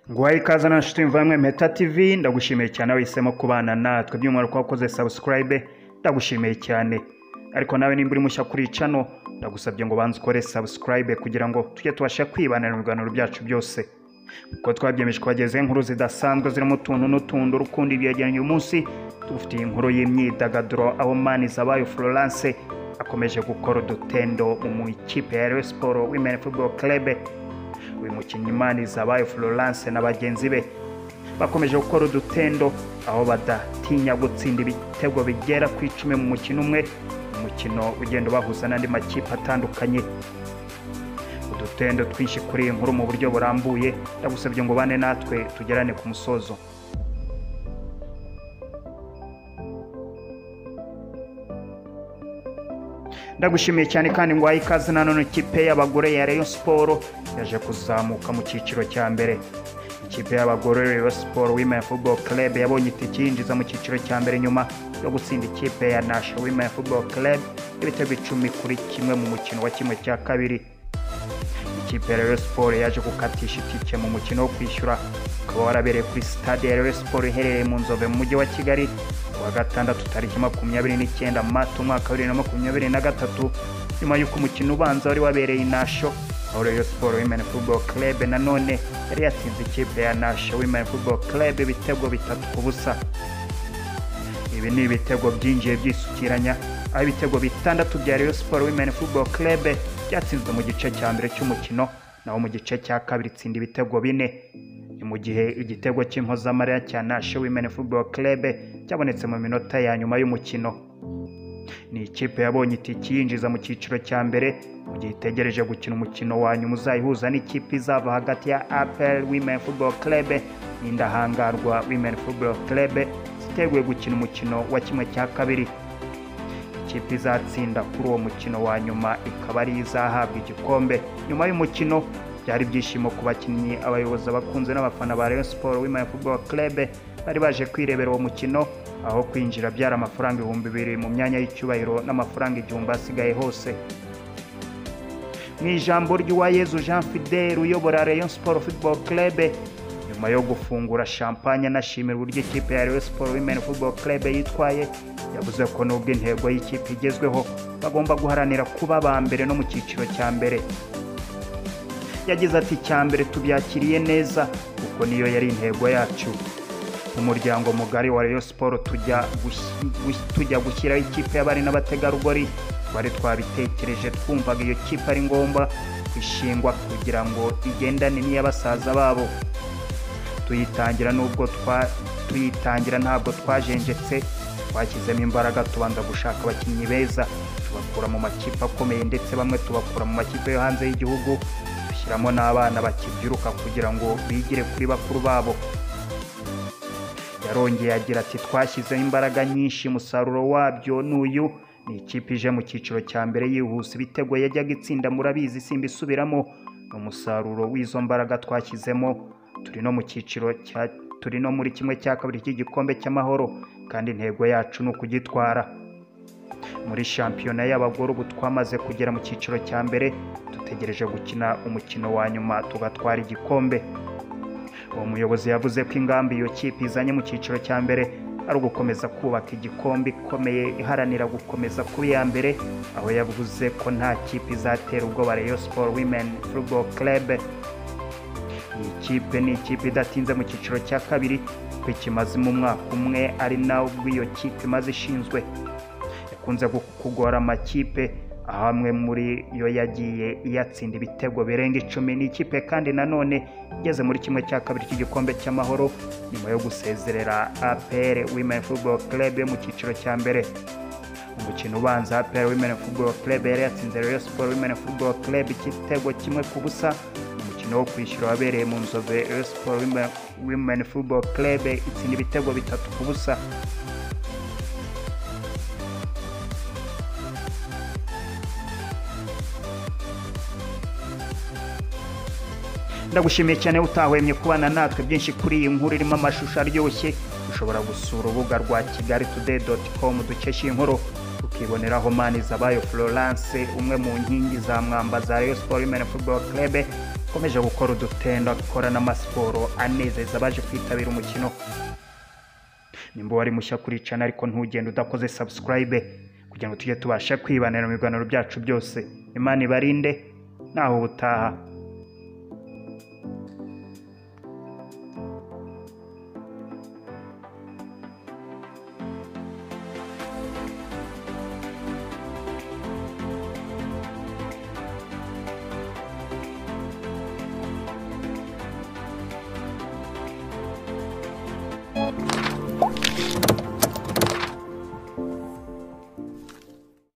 guhaye ikaze na nshuti mvamwe Meta TV ndagushimiye cyane wahisemo kubana natwe by'umwihariko wakoze subscribe ndagushimiye cyane ariko nawe nimba uri mushya kuri cano ndagusabye ngo banze ukore subscribe kugira ngo tujye tubasha kwibanira mu biganiro byacu byose kuko twabyemeje kubageze inkuru zidasanzwe zirimo utuntu n'utuntu rukundo ibyegeranye uyu munsi tugufitiye inkuru y'imyidagaduro aho mani zabaye Florence akomeje gukora udutendo mu ikipe ya Rayon Sport Women Football Club uyu mukinnyi mani zabaye Florence na bagenzi be bakomeje gukora udutendo aho badatinya gutsinda ibitego bigera ku icumi mu mukino umwe umukino ugenda ubahuza n'andi makipe atandukanye udutendo twinshi kuri iyi nkuru mu buryo burambuye ndagusabye ngo ubane natwe tugerane ku musozo ndagushimiye cyane kandi ngo wahe ikaze nanone ikipe y'abagore ya Rayon Sport yaje kuzamuka mu cyiciro cya mbere ikipe y'abagore Rayon Sport Women Football Club yabonye itike yinjiza mu cyiciro cya mbere nyuma yo gutsinda ikipe ya Nasha Women Football Club ibitego icumi kuri kimwe mu mukino wa kimwe cya kabiri ikipe ya Rayon Sport yaje gukatisha itike mu mukino wo kwishyura ukaba warabereye kuri stade ya Rayon Sport iherereye mu Nzove mu mujyi wa Kigali ku wa gatandatu tariki makumyabiri n'icyenda Mata umwaka wa bibiri na makumyabiri na gatatu nyuma y'uko umukino ubanza wari wabereye i Nasho aho Rayon Sport Women Football Club nanone yari yatsinze ikipe ya Nasho Women Football Club ibitego bitatu ku busa ibi ni ibitego byinjiye byisukiranya aho ibitego bitandatu bya Rayon Sport Women Football Club byatsinzwe mu gice cya mbere cy'umukino naho mu gice cya kabiri itsinda ibitego bine ni mu gihe igitego cy'impozamarira cya Nashe Women Football Club cyabonetse mu minota ya nyuma y'umukino ni ikipe yabonye itike yinjiza mu cyiciro cya mbere mu gihe itegereje gukina umukino wa nyuma uzayihuza n'ikipe izava hagati ya APR Women Football Club n'indahangarwa Women Football Club ziteguye gukina umukino wa kimwe cya kabiri ikipe izatsinda kuri uwo mukino wa nyuma ikaba ari yo izahabwa igikombe nyuma y'umukino byari ibyishimo ku bakinnyi abayobozi abakunze n'abafana ba Rayon Sport Women Football Club bari baje kwirebera uwo mukino aho kwinjira byari amafaranga ibihumbi bibiri mu myanya y'icyubahiro n'amafaranga igihumbi asigaye hose mu ijambo ry'uwayezu jean fidele uyobora rayon sport football club nyuma yo gufungura champagne anashimira uburyo ikipe ya rayon sport women football club yitwaye yavuze ko nubwo intego y'ikipe igezweho bagomba guharanira kuba aba mbere no mu cyiciro cya mbere yagize ati icya mbere tubyakiriye neza kuko niyo yari intego yacu umuryango mugari wa Rayon Sport tujya gushi- gush- tujya gushyiraho ikipe y'abari n'abategarugori twari twabitekereje twumvaga iyo kipe ari ngombwa ishingwa kugira ngo igendane n'iy'abasaza babo tuyitangira nubwo twa tuyitangira ntabwo twajenjetse twashyizemo imbaraga tubanza gushaka abakinnyi beza tubakura mu makipe akomeye ndetse bamwe tubakura mu makipe yo hanze y'igihugu dushyiramo n'abana bakibyiruka kugira ngo bigire kuri bakuru babo yarongeye agira ati twashyizeho imbaraga nyinshi umusaruro wabyo ni uyu ni ikipe ije mu cyiciro cya mbere yihuse ibitego yajyaga itsinda murabizi simba isubiramo ni umusaruro w'izo mbaraga twashyizemo turi no mu cyiciro cya turi no muri kimwe cya kabiri cy'igikombe cy'amahoro kandi intego yacu ni ukugitwara muri shampiyona y'abagore ubu twamaze kugera mu cyiciro cya mbere dutegereje gukina umukino wa nyuma tugatwara igikombe uwo muyobozi yavuze ko ingamba iyo kipe izanye mu cyiciro cya mbere ari ugukomeza kubaka igikombe ikomeye iharanira gukomeza kuba iya mbere aho yavuze ko nta kipe izatera ubwoba Rayon Sport Women Football Club iyi kipe ni ikipe idatinze mu cyiciro cya kabiri kuko ikimazemo umwaka umwe ari nabwo iyo kipe imaze ishinzwe yakunze gu- kugora amakipe aho amwe muri yo yagiye iyatsinda ibitego birenga icumi ni ikipe kandi nanone igeze muri kimwe cya kabiri cy'igikombe cy'amahoro nyuma yo gusezerera APR Women Football Club yo mu cyiciro cya mbere umukino ubanza APR Women Football Club yari yatsinze Rayon Sport Women Football Club igitego kimwe ku busa umukino wo kwishyura wabereye mu nzove Rayon Sport Women- Women Football Club itsinda ibitego bitatu ku busa ndagushimiye cyane utahwemye kubana natwe byinshi kuri iyi nkuru irimo amashusho aryoshye ushobora gusura urubuga rwa kigali today com dukesha iyi nkuru ukiboneraho mani zabayo florence umwe mu nkingi za mwamba za Rayon Sport Women Football Club ikomeje gukora udutendo ikora n'amasiporo anezeza abaje kwitabira umukino nimba wari mushya kuri cana ariko ntugende udakoze subscribe kugira ngo tujye tubasha kwibanira mu biganiro byacu byose imana ibarinde naho ubutaha